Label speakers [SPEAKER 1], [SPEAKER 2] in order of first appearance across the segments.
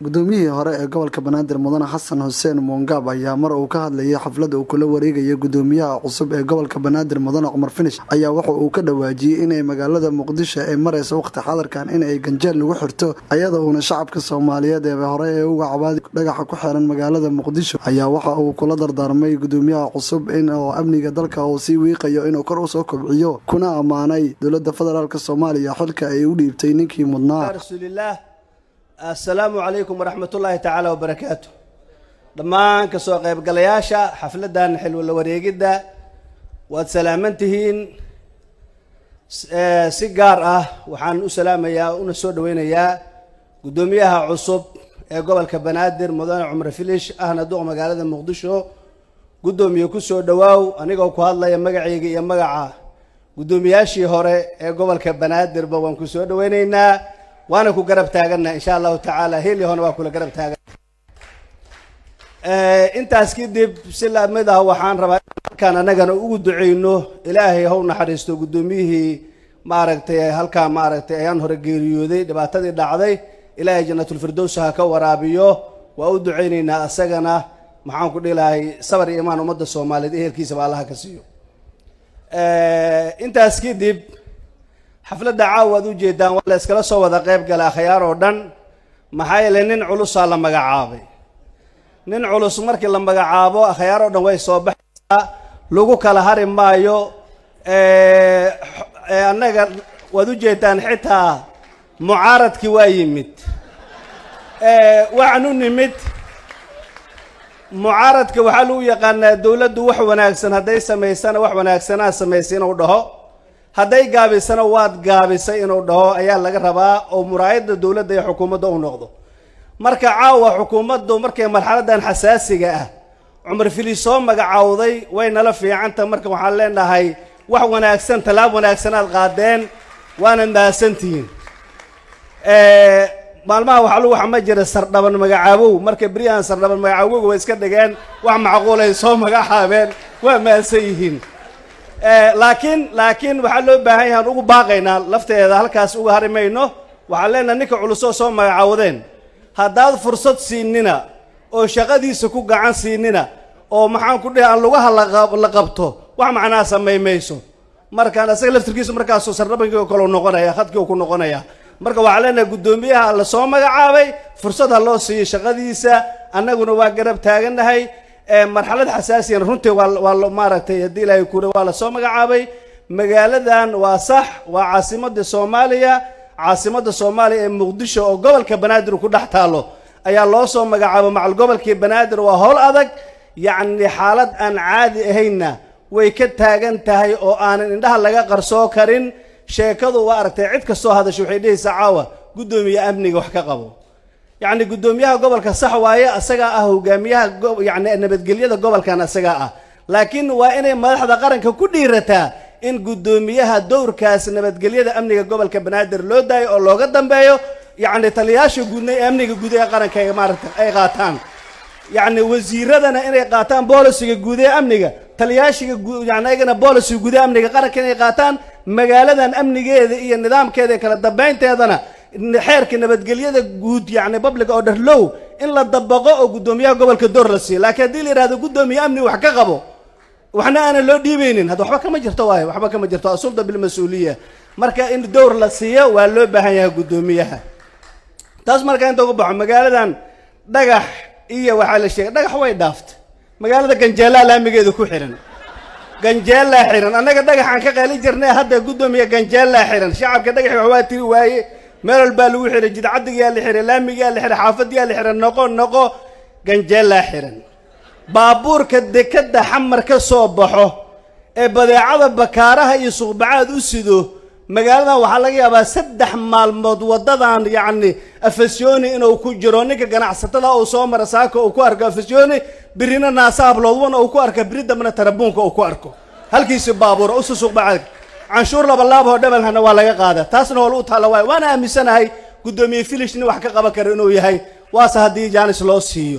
[SPEAKER 1] gudoomiyihii hore ee gobolka banaadir mudane xasan xuseen muungaab ayaa mar uu ka hadlayay xaflada uu kula wareegaya gudoomiyaha cusub ee gobolka banaadir mudane cumar finish ayaa waxa uu ka dhawaajiyey inay magaalada muqdisho ay maraysa waqti xadarkan inay ganjeel lagu xirto ayada uuna shacabka soomaaliyeed ee hore ee uga cabaadi dhagaxa ku xiran magaalada muqdisho ayaa waxa uu kula dardaarmay gudoomiyaha cusub in oo amniga dalka uu sii wiiqayo inuu kor usoo kobciyo kuna ammaanay dowlada federaalk soomaaliya xilka ay u dhiibtay ninkii mudnaa
[SPEAKER 2] assalaamu calaykum waraxmat ullaahi tacaala wabarakaatu dhammaan ka soo qaybgalayaasha xafladdan xilwala wareegidda waad salaaman tihiin si gaar ah waxaan u salaamayaa una soo dhaweynayaa guddoomiyaha cusub ee gobolka banaadir mudane cumar filish ahna duq magaalada muqdisho guddoomiye ku soo dhowaaw anigoo ku hadlaya magacayga iyo magaca guddoomiyaashii hore ee gobolka banaadirba waan ku soo dhaweyneynaa waana ku garab taaganna insha allahu tacaala heliahona waa kula garab taagan intaas kadib si lamid ah waxaan rabaa halkaan annagana ugu duceyno ilaahay haw naxariisto guddoomiyihii maaragtay halkaa maaragtay ayaan hore geeriyooday dhibaatadii dhacday ilaahay janatulfirdows ha ka waraabiyo waa u duceyneynaa asagana maxaan ku dhihi lahay sabar iyo imaan ummadda soomaaliyeed ehelkiisaba allaha ka siiyo intaas kadib xafladda caawa ad ujeedaan waa la iskala soo wada qayb gala akhyaar oo dhan maxaa yeele nin culusaa la magacaabay nin culus markii la magacaabo akhyaar oo dhan way soo baxaysaa lagu kala hari maayo annaga waad ujeedaan xitaa mucaaradkii waa yimid waxaan u nimid mucaaradka waxaa lagu yaqaanaa dowladdu wax wanaagsan hadday samaysana wax wanaagsanaa samaysay inuu dhaho hadday gaabisana waad gaabisay inuu dhaho ayaa laga rabaa oo muraayadda dowladda iyo xukuumadda u noqdo marka caawa xukuumaddu markay marxaladan xasaasiga ah cumar fili soo magacaawday way nala fiicanta marka waxaan leenahay wax wanaagsan tallaab wanaagsan aad qaadeen waana mahadsantihiin maalmaha waxaa lagu xama jira sardhaban magacaabow marka beryahan sardhaban magacaawowga way iska dhigeen wax macquulay soo magacaabeen waa mahadsan yihiin laakiin laakiin waxaa loo baahan yahaan ugu baaqaynaa lafteeda halkaas uga hari mayno waxaan leenahay ninka culusoo soo magacaawdeen haddaad fursad siinina oo shaqadiisa ku gacan siinina oo maxaan ku dhihi aan lugaha la qabto wax macnaa samay mayso markaan asaga laftirkiisu markaasuu sardhabankii oo kale noqonaya khadkii u ku noqonaya marka waxaan leenahay guddoomiyaha la soo magacaabay fursad ha loo siiyo shaqadiisa annaguna waa garab taagannahay marxalad xasaasiyan runtii waa waa maaragtay haddii ilaahay kure waa lasoo magacaabay magaaladan waa sax waa caasimadda soomaaliya caasimadda soomaaliya ee muqdisho oo gobolka banaadir ku dhex taalo ayaa loo soo magacaabo macal gobolkii banaadir waa howl adag yacni xaalad aan caadi ahaynna way ka taagan tahay oo aanan indhaha laga qarsoo karin sheekadu waa aragtay cid kastoo hadasho waxay dhehaysaa caawa guddoomiye amniga wax ka qabo yacni guddoomiyaha gobolka sax waaye asagaa ah hogaamiyaha yani nabadgelyada gobolkan asagaa ah laakiin waa inay madaxda qaranka ku dhiirataa in guddoomiyaha dowrkaas nabadgelyada amniga gobolka banaadir loo daayo oo looga dambeeyo yacni taliyayaasha guudna ee amniga guud ee qaranka maarata ay qaataan yacni wasiiradana inay qaataan boolisiga guud ee amniga taliyayaashiga yani ayagana boolisiga guud ee amniga qaranka inay qaataan magaaladan amnigeeda iyo nidaamkeeda kala dambeynteedana xeerka nabadgelyada guud yani public oo dharlow in la dabaqo oo guddoomiyaha gobolka door la siiyo laakiin haddii la yihahdo guddoomiye amni wax ka qabo waxna aanan loo dhiibeynin hadda waxba kama jirto waayo waxba kama jirto asulda bilmas-uuliya marka in dowr la siiyo waa loo baahan yahay guddoomiyaha taas markaa inta uga baxo magaaladan dhagax iyo waxaa la sheegay dhagax way dhaaftay magaalada ganjeelaa laamigeeda ku xihan ganjeellaa xihan annaga dhagaxaan ka qaali jirnay hadda guddoomiya ganjeellaa xihan shacabka dhagaxi waxbaa tiri waaye meel walbaa lagu xihay jidcadigaa la xihay laamigaa la xihay xaafadiyaa la xihay noqo noqo ganjeellaa xihan baabuurka dekadda xamar ka soo baxo ee badeecada bakaaraha iyo suuqbacaad u sido magaaladan waxaa laga yaabaa saddex maalmood waddadan yacni afasyooni inuu ku jiro ninka ganacsatada uu soo mara saaka uu ku arko afasyooni birina naasa habloodwana uu ku arko biri dambena tarabuunka uu ku arko halkiisi baabuur usu suuqbacaad canshuur labalaab oo dhabalhana waa laga qaada taasna hool u taalla waay waana aaminsanahay guddoomiye filish nin wax ka qaban kara inuu yahay waase haddii jaanis loo siiyo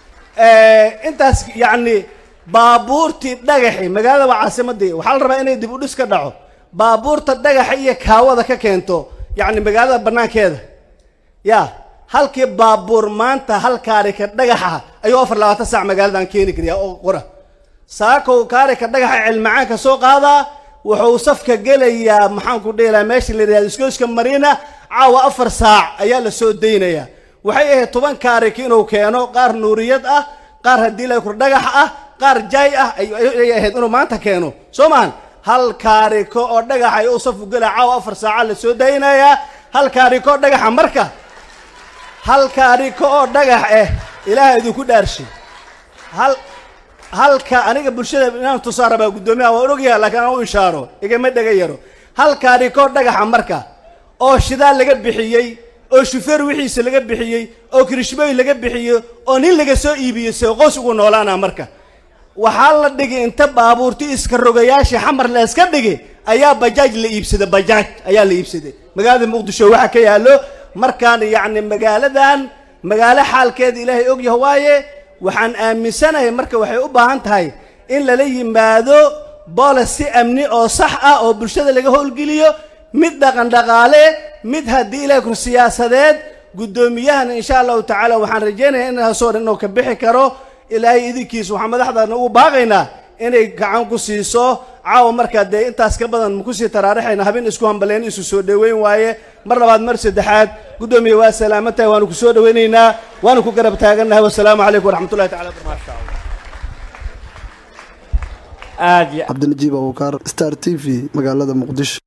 [SPEAKER 2] intaas yacni baabuurtii dhagaxi magaalada waa caasimadii waxaa la rabaa inay dib u dhis ka dhaco baabuurta dhagaxa iyo kaawada ka keento yacni magaalada banaankeeda ya halkii baabuur maanta hal kaarika dhagaxa ayuu afar labaatan saac magaaladan keeni kariyaa oo qora saakow kaarika dhagaxa cilmacaanka soo qaadaa wuxuu safka gelayaa maxaanku dheelaa meesha la yidhahdo iskooska mariina caawa afar saac ayaa la soo daynayaa waxay ahayd toban kaarik inuu keeno qaar nuuriyad ah qaar haddii la kur dhagax ah qaar jaay ah ayay ahayd inuu maanta keeno soo maahan hal kaariko oo dhagaxa ayuu safku gelaya caawa afar saaca la soo daynayaa hal kaariko oo dhagaxa marka hal kaariko oo dhagax eh ilaaha idinku dhaarshay hal halka aniga bulshada inaan tusaa rabaa guddoomiyaha waan ogyaha laakiin aan u ishaaro igama dhega yaro hal kaariko dhagaxa marka oo shidaal laga bixiyey oo shufeer wixiisa laga bixiyey oo kirishbooy laga bixiyey oo nin laga soo iibiyey see qoys ugu noolaana marka waxaa la dhigi inta baabuurti iska rogayaashii xamar la iska dhigi ayaa bajaaj la iibsaday bajaaj ayaa la iibsaday magaalada muqdisho waxaa ka yaallo markaan yacni magaaladan magaalo xaalkeeda ilaahay ogyaha waaye waxaan aaminsanahay marka waxay u baahan tahay in lala yimaado boolicy amni oo sax ah oo bulshada laga howlgeliyo mid dhaqan dhaqaale mid haddii ilahay kur siyaasadeed guddoomiyahana insha allahu tacaala waxaan rajaynayaa inaasoo dhan inuu ka bixi karo ilaahay idinkiisa waxaan madaxdaana ugu baaqaynaa inay gacan ku siiso caawa markaa dee intaas ka badan makusii taraarixayna habeen isku hambaleen isu soo dhoweyn waaye mar labaad mar saddexaad guddoomiya waa salaamantahay waanu ku soo dhoweynaynaa waanu ku garab taagannahay wasalaamu calaykum waraxmatullahi tacala barakaatu
[SPEAKER 3] aad iyo
[SPEAKER 1] cabdinajiib abuukaar star t v magaalada muqdisho